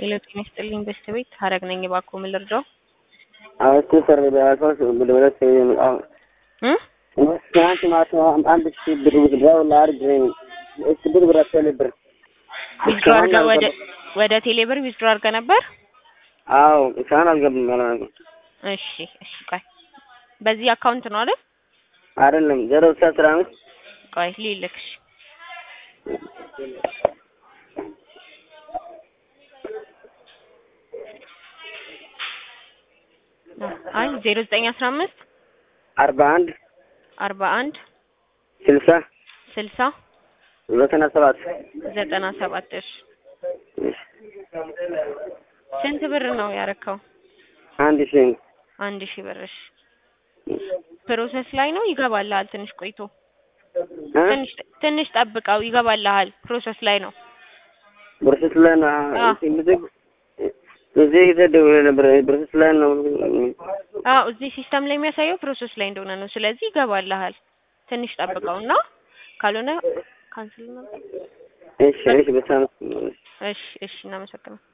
ሄሎ ጤና ይስጥልኝ በስተ ቤት ሀረግ ነኝ። እባክዎ ምን ልርዳው? አዎ እሱ ሰር በያልከው ብለበለት እ ትናንት ማታ አንድ ሺህ ብር ውዝድራው ላርግ እሱ ብር ብር አስፈል ብር ዊዝድሮ አድርገህ ወደ ወደ ቴሌብር ዊዝድሮ አድርገህ ነበር? አዎ እስካሁን አልገባም ማለት ነው። እሺ እሺ ቆይ በዚህ አካውንት ነው አይደል? አይደለም ዜሮ ስልሳ አስራ አምስት ቆይ ልልክሽ አይ ዜሮ ዘጠኝ አስራ አምስት አርባ አንድ አርባ አንድ ስልሳ ስልሳ ዘጠና ሰባት ዘጠና ሰባት እሺ ስንት ብር ነው ያረከው? አንድ ሺህ አንድ ሺህ ብር እሺ ፕሮሰስ ላይ ነው ይገባልሃል ትንሽ ቆይቶ እ ትንሽ ትንሽ ጠብቀው ይገባልሃል ፕሮሰስ ላይ ነው ብርስት ላይ ነው አዎ። ብዙ ብዙ ጊዜ ደውዬ ነበር ብርስት ላይ ነው አዎ እዚህ ሲስተም ላይ የሚያሳየው ፕሮሰስ ላይ እንደሆነ ነው ስለዚህ ይገባልሃል ትንሽ ጠብቀውና ካልሆነ ካንስል ነው እሺ እሺ በጣም እሺ እሺ እናመሰግናለን